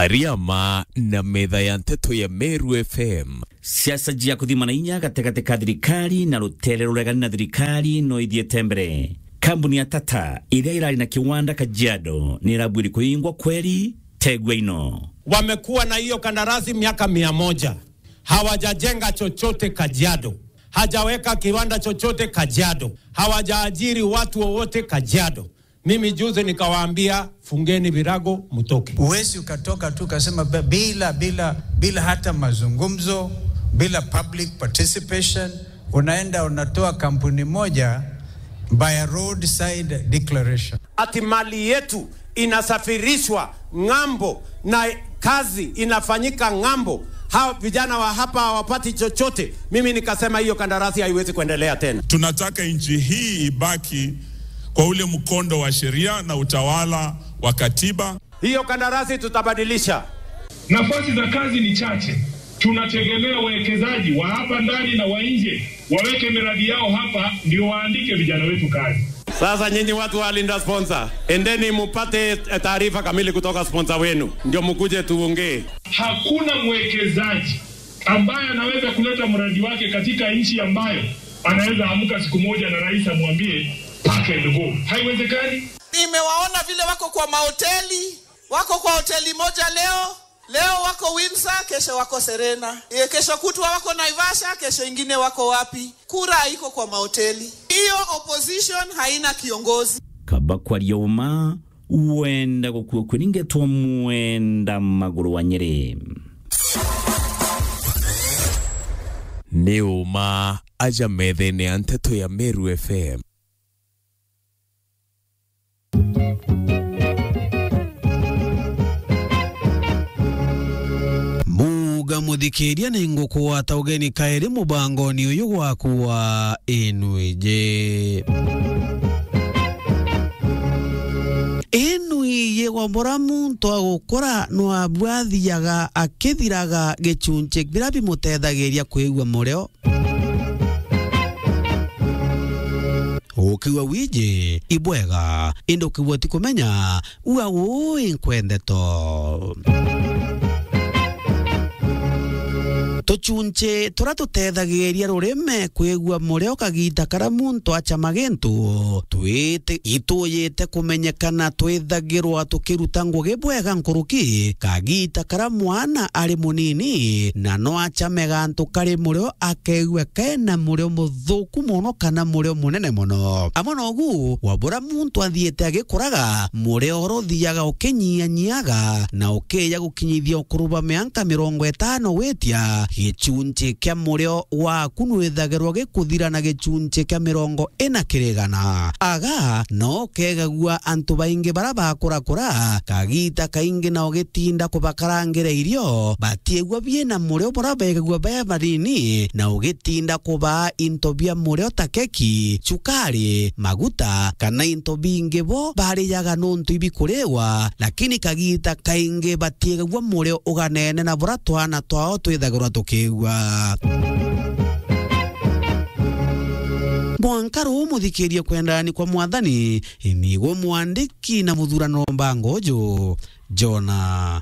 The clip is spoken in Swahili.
Ariama na metha ya nteto ya Meru FM siasa jia kuthimana inya gategate ka thirikari na rutere ruregani na thirikari no ithiete mbere kambuni ya tata iria irari na kiwanda kajiado ni irabwiri kuingwa kweri tegwa ino wamekuwa na hiyo kandarasi miaka mia moja hawajajenga chochote Kajiado, hajaweka kiwanda chochote Kajiado, hawajaajiri watu wowote Kajiado. Mimi juzi nikawaambia fungeni virago mtoke. Huwezi ukatoka tu ukasema ba- bila bila bila hata mazungumzo, bila public participation, unaenda unatoa kampuni moja by a roadside declaration. Ati mali yetu inasafirishwa ng'ambo na kazi inafanyika ng'ambo, hao vijana wa hapa hawapati chochote. Mimi nikasema hiyo kandarasi haiwezi kuendelea tena. Tunataka nchi hii ibaki kwa ule mkondo wa sheria na utawala wa katiba. Hiyo kandarasi tutabadilisha. Nafasi za kazi ni chache. Tunategemea wawekezaji wa hapa ndani na wa nje waweke miradi yao hapa, ndio waandike vijana wetu kazi. Sasa nyinyi watu wa Linda Sponsor, endeni mupate eh, taarifa kamili kutoka sponsor wenu, ndio mkuje tuongee. Hakuna mwekezaji ambaye anaweza kuleta mradi wake katika nchi ambayo anaweza amka siku moja na rais amwambie pack and go. Haiwezekani. Nimewaona vile wako kwa mahoteli, wako kwa hoteli moja leo, leo wako Windsor, kesho wako Serena, e, kesho kutwa wako Naivasha, kesho ingine wako wapi? Kura iko kwa mahoteli. Hiyo opposition haina kiongozi. kaba kwaria uma wenda gukua kwiringetwo mwenda maguru wa nyeri nĩ ũma aja metha-inĩ ya nteto ya Meru FM muga muthikiria ni ngukwata ugeni kairi mubangoni uyu gwaku wa inwije inwiye gwambura muntu agukura no abwathiaga akithiraga gicunje biria bimutethagiria kwigua mureo ukiwa wije ibwega indi ukiwa ti kumenya ua ui nkwendeto tucunche turia tutethagiria rurime kwigua mureo kagita karia muntu achama gintu twite ituyite kumenyekana twithagirwa tukiruta ngugi bwega nkuruki kagita karia mwana ari munini na no achame gantu kari mureo akeigua kena mureo muthuku muno kana mureo munene muno amwe nogu wambura muntu athiite agikuraga mureo ruthiaga ukinyianyiaga na ukiya gukinyithia ukuruba mianka mirongo itano witia gicunji kia mureo waku nwithagirwo gikuthira na gicunji kia mirongo ina kirigana aga no kegagua antu baingi bara bakurakura kagita kaingi nao gitinda kubakarangira irio batiegua biena mureo bara begagua be banini na ugitinda kubaa into bia mureo ta keki cukari maguta kana into bingi bo bariyaga nuntu ibikuriwa lakini kagita kaingi batiegagua mureo uganene na bura twana twao twithagirwa tukigua mwanka ruu muthikirie kwendani kwa mwathani niguo mwandiki na muthurano mbangojo jona